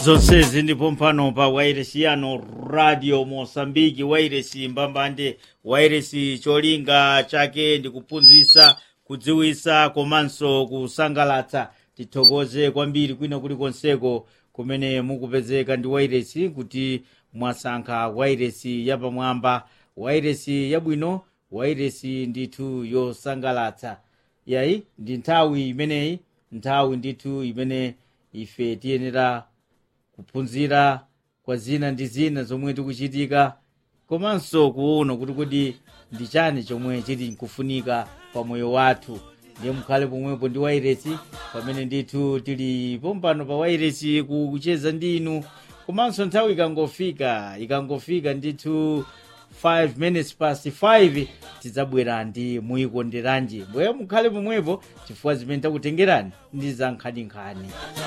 zonsezi ndipo mpano pa wairesi yano radio mosambiki wairesi mbambande wairesi cholinga chake ndi kuphunzitsa kudziwitsa komanso kusangalatsa tithokoze kwambiri kwina kulikonseko kumene mukupezeka ndi wairesi kuti mwasankha wairesi yapamwamba wairesi yabwino wairesi ndithu yosangalatsa yayi ndi nthawi imeneyi nthawi ndithu imene ife tiyenera kuphunzira kwa zina ndi zina zomwe tikuchitika komanso kuona kuti kodi ndi chani chomwe chili nkufunika pa moyo wathu ndiye mukhale pomwepo ndi wairesi pamene ndithu tili pompano pa wairesi kucheza ndi inu komanso nthawi ikangofika ikangofika ndithu 5 minutes past 5 tidzabwera ndi muyikonderanji mbuye mukhale pomwepo chifukwa zimene takutengerani ndi za nkhaninkhani